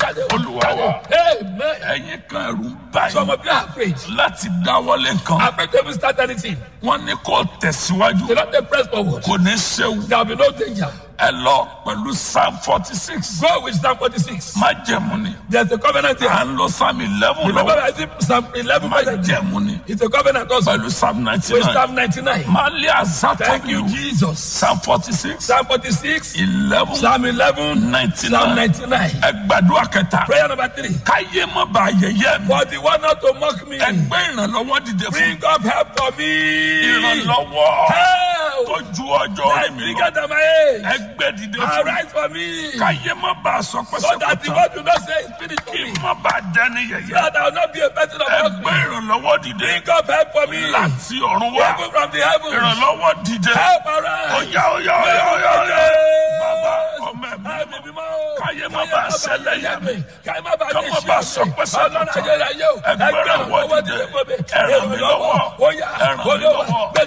olúwa wa Amen. ẹ̀yin kan ẹ̀rù ń bà Some yín of you are afraid. láti dáwọ́lé nǹkan Afraid to even start anything. wọ́n ní kó tẹ̀síwájú Do not take press forward. kò ní séwu There will be no danger. ẹ lọ pẹ̀lú psalm forty six Go with Psalm 46. má jẹ̀mú ni There's a covenant here. à ń lọ psalm eleven Remember, lọ I see Psalm 11 má present. jẹ̀mú ni It's a covenant also. pẹ̀lú psalm ninety With nine Psalm 99. má lé àzàtà Thank you, mi Jesus. psalm forty six Psalm 46. eleven Psalm 11. ninety Psalm nine 99. ẹ gbàdúrà kẹta Prayer number three. káyé má ba ayẹyẹ mi For the one not to mock me. ẹgbẹ́ ìrànlọ́wọ́ dìde fún Bring up help for me. ìrànlọ́wọ́ tó Help. ju ọjọ́ orí That's mi bigger lọ than my age. ẹgbẹ́ dìde fún mi Arise for me. káyé má ba aṣọ So that the pẹ́sẹ́pẹ́tàn word do not say it's finished for kí me. má ba dání yẹyẹ That I will not be a person of ẹgbẹ́ mockery. ìrànlọ́wọ́ dìde Bring up help for me. láti ọ̀run wá People from the heavens. ìrànlọ́wọ́ dìde Help arise. ọ̀yá ọ̀yá ọ̀yá ọ̀yá ọ̀yá bàbá ọmọ ẹ̀mí Ẹ̀mí mímọ́. káyé má ba ṣẹlẹ̀ yẹ mi Káyé má ba Ká ní má iṣẹ́ ba mi. sọ pé sọ́kàn Ọlọ́run tán. ayérayé o. Ẹgbẹ́ ìrànlọ́wọ́ ìrànlọ́wọ́ dìde. dìde fún mi. Ẹ ràn mí lọ́wọ́. Ó yá. Ẹ ràn mí Olúwa, lọ́wọ́. gbé